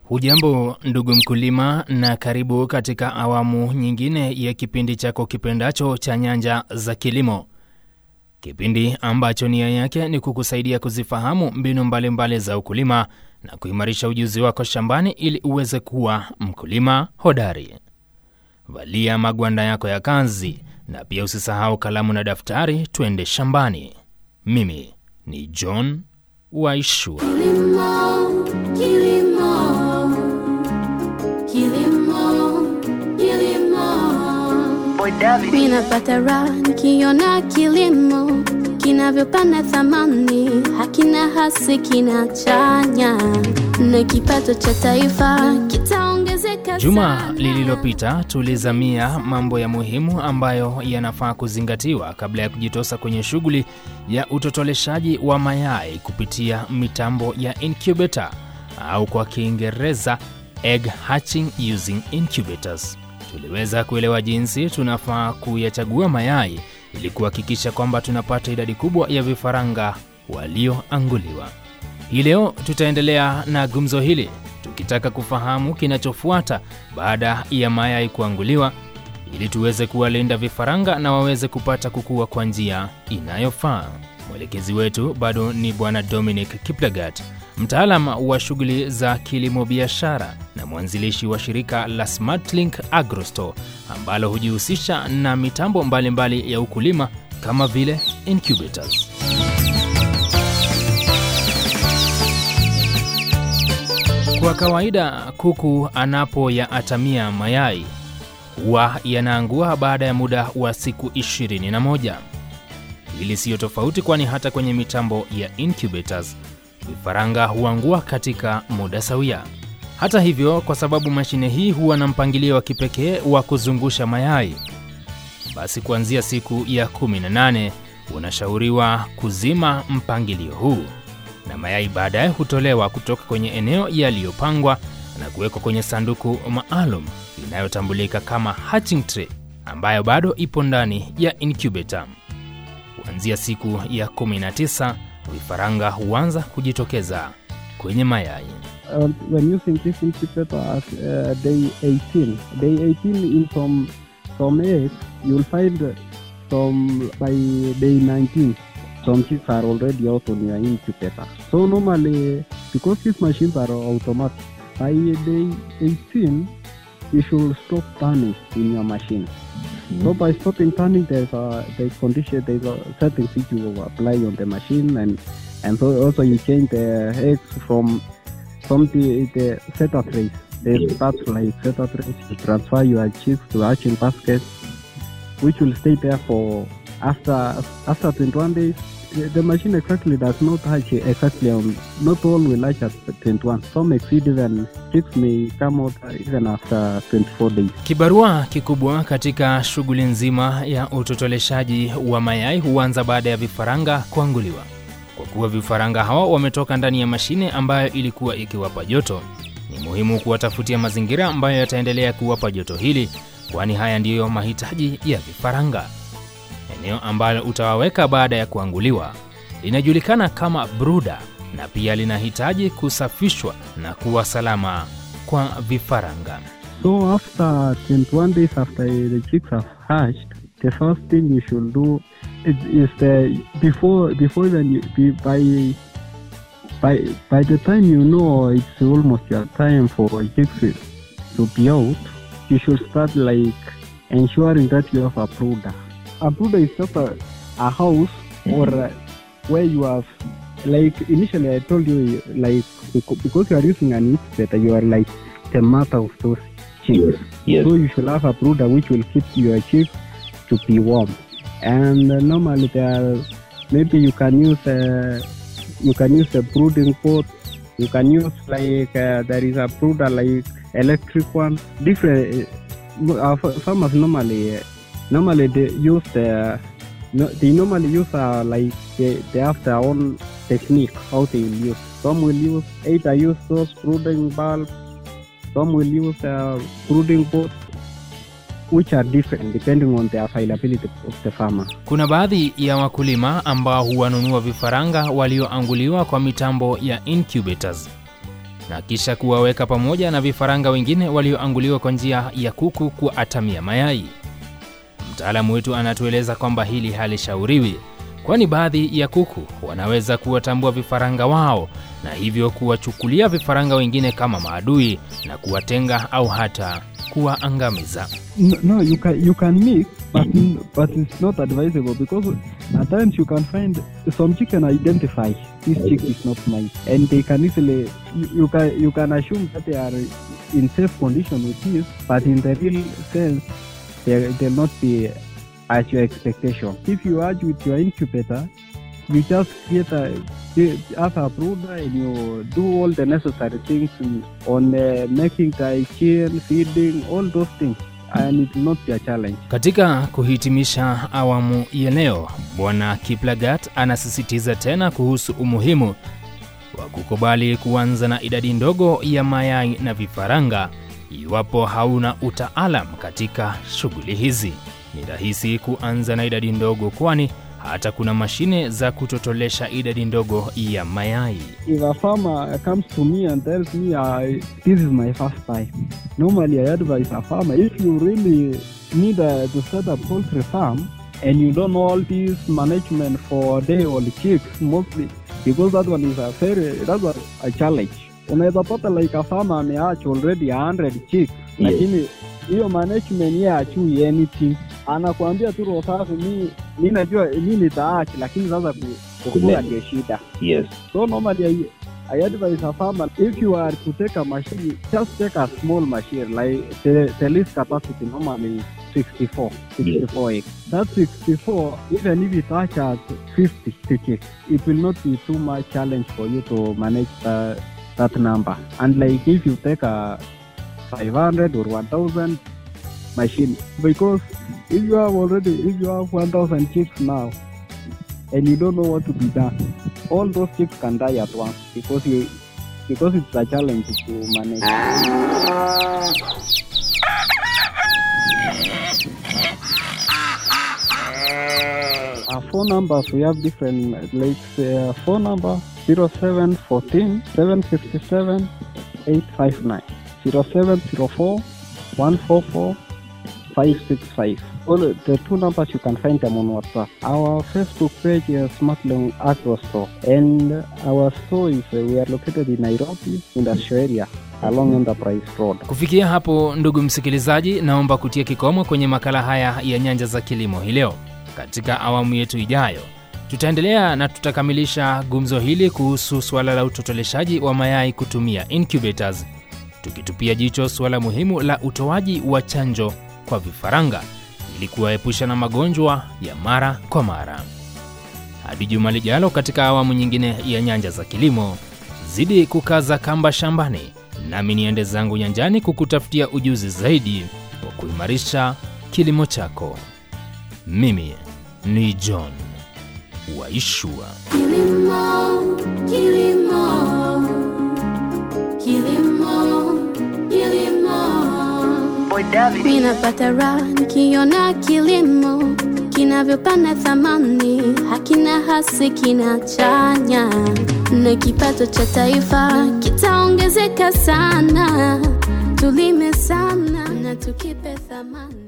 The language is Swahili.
Hujambo ndugu mkulima, na karibu katika awamu nyingine ya kipindi chako kipendacho cha Nyanja za Kilimo, kipindi ambacho nia yake ni kukusaidia kuzifahamu mbinu mbalimbali mbali za ukulima na kuimarisha ujuzi wako shambani ili uweze kuwa mkulima hodari. Valia magwanda yako ya kazi na pia usisahau kalamu na daftari, twende shambani. Mimi ni John Waishua. Kilimo, kilimo, kilimo, kilimo. Mimi napata raha nikiona kilimo kinavyopanda thamani, hakina hasi, kinachanya na kipato cha taifa kitaongezeka Juma sana. lililopita tulizamia mambo ya muhimu ambayo yanafaa kuzingatiwa kabla ya kujitosa kwenye shughuli ya utotoleshaji wa mayai kupitia mitambo ya incubator au kwa Kiingereza egg hatching using incubators. Tuliweza kuelewa jinsi tunafaa kuyachagua mayai ili kuhakikisha kwamba tunapata idadi kubwa ya vifaranga walioanguliwa. Hii leo tutaendelea na gumzo hili tukitaka kufahamu kinachofuata baada ya mayai kuanguliwa ili tuweze kuwalinda vifaranga na waweze kupata kukua kwa njia inayofaa. Mwelekezi wetu bado ni Bwana Dominic Kiplagat, mtaalam wa shughuli za kilimo biashara na mwanzilishi wa shirika la SmartLink AgroStore ambalo hujihusisha na mitambo mbalimbali mbali ya ukulima kama vile incubators. Kwa kawaida kuku anapoyaatamia mayai huwa yanaangua baada ya muda wa siku 21. Hili siyo tofauti, kwani hata kwenye mitambo ya incubators vifaranga huangua katika muda sawia. Hata hivyo, kwa sababu mashine hii huwa na mpangilio wa kipekee wa kuzungusha mayai, basi kuanzia siku ya 18 unashauriwa kuzima mpangilio huu na mayai baadaye hutolewa kutoka kwenye eneo yaliyopangwa na kuwekwa kwenye sanduku maalum inayotambulika kama hatching tray ambayo bado ipo ndani ya incubator. Kuanzia siku ya 19 vifaranga huanza kujitokeza kwenye mayai. uh, when using this incubator at uh, day 18. Day 18 in some some eggs, you'll find uh, some by day 19. Some chicks are already out on your incubator. So normally, because these machines are automatic, by day 18, you should stop turning in your machine. So by stopping turning, there's a there's condition, there's a settings which you will apply on the machine, and and so also you change the eggs from from the, the setter trays. They start like setter trays. You transfer your chicks to hatching baskets, which will stay there for after after 21 days. The the machine exactly does not hatch exactly on. Not all will hatch at 21. Some exceed even chicks may come out even after 24 days. Kibarua kikubwa katika shughuli nzima ya utotoleshaji wa mayai huanza baada ya vifaranga kuanguliwa. Kwa kuwa vifaranga hawa wametoka ndani ya mashine ambayo ilikuwa ikiwapa joto, ni muhimu kuwatafutia mazingira ambayo yataendelea kuwapa joto hili, kwani haya ndiyo mahitaji ya vifaranga. Eneo ambalo utawaweka baada ya kuanguliwa linajulikana kama bruda na pia linahitaji kusafishwa na kuwa salama kwa vifaranga. So after 21 days after the chicks have hatched, the first thing you should do is, is the before before then you, be, by by by the time you know it's almost your time for chicks to be out, you should start like ensuring that you have a brooder. A brooder is just a, a house or uh, where you have like initially I told you like beca- because you are using an incubator, you are like the mother of those chicks. Yes. So you should have a brooder which will keep your chicks to be warm. And uh, normally there, are- maybe you can use uh, you can use a brooding pot. You can use like uh, there is a brooder like electric one. Different uh, uh, fa- farmers normally uh, normally they use the no, they normally use uh, like they, they have their own technique how they will use. Some will use either use those brooding bulbs some will use uh, brooding boats which are different depending on the availability of the farmer. Kuna baadhi ya wakulima ambao huwanunua vifaranga walioanguliwa kwa mitambo ya incubators. na kisha kuwaweka pamoja na vifaranga wengine walioanguliwa kwa njia ya kuku kuatamia mayai. Mtaalamu wetu anatueleza kwamba hili halishauriwi, kwani baadhi ya kuku wanaweza kuwatambua vifaranga wao na hivyo kuwachukulia vifaranga wengine kama maadui na kuwatenga au hata kuwaangamiza. No, no, you can you can mix, but but it's not advisable because at times you can find some chicken identify this chick is not mine, and they can easily you, you can you can assume that they are in safe condition with this, but in the real sense they they'll not be at your expectation. If you argue with your incubator, you just create a as a brooder and you do all the necessary things on uh, making the chill, feeding, all those things, and it will not be a challenge. Katika kuhitimisha awamu ya leo, Bwana Kiplagat anasisitiza tena kuhusu umuhimu wa kukubali kuanza na idadi ndogo ya mayai na vifaranga iwapo hauna utaalam katika shughuli hizi. Ni rahisi kuanza na idadi ndogo, kwani hata kuna mashine za kutotolesha idadi ndogo ya mayai. If a farmer comes to me and tells me uh, this is my first time, normally I advise a farmer if you really need uh, to set up poultry farm and you don't know all this management for day old chicks mostly because that one is a very that's a, a challenge. Unaweza pata like a farmer ameach already 100 chicks Yes. lakini hiyo management yeye achui anything anakuambia tu roho safi mi mi najua mi nitaachi lakini sasa ku- kukula Kulea. ndio shida Yes. So normally, I, I advise a farmer if you are to take a machine, just take a small machine. Like the, the least capacity normally is 64, 64 acres. That 64, even if it touches 50 stitches, it will not be too much challenge for you to manage the, that number. And like if you take a 500 or 1000 machine, because if you have already, if you have 1000 chicks now, and you don't know what to be done, all those chicks can die at once because you because it's a challenge to manage. Our phone numbers we have different like uh, phone number 0714 757 859 0704 144 565. All the two numbers you can find them on WhatsApp. Our Facebook page is Smartling Agro Store, and our store is uh, we are located in Nairobi, industrial area, along Enterprise Road. Kufikia hapo, ndugu msikilizaji, naomba kutia kikomo kwenye makala haya ya Nyanja za Kilimo hii leo. Katika awamu yetu ijayo, tutaendelea na tutakamilisha gumzo hili kuhusu suala la utotoleshaji wa mayai kutumia incubators, tukitupia jicho suala muhimu la utoaji wa chanjo kwa vifaranga ili kuwaepusha na magonjwa ya mara kwa mara. Hadi juma lijalo katika awamu nyingine ya Nyanja za Kilimo, zidi kukaza kamba shambani, nami niende zangu nyanjani kukutafutia ujuzi zaidi wa kuimarisha kilimo chako. Mimi ni John Waishua. Kilimo, kilimo, kilimo, kilimo. Mimi napata raha nikiona kilimo kinavyopanda thamani, hakina hasi, kinachanya na kipato cha taifa kitaongezeka sana. Tulime sana na tukipe thamani.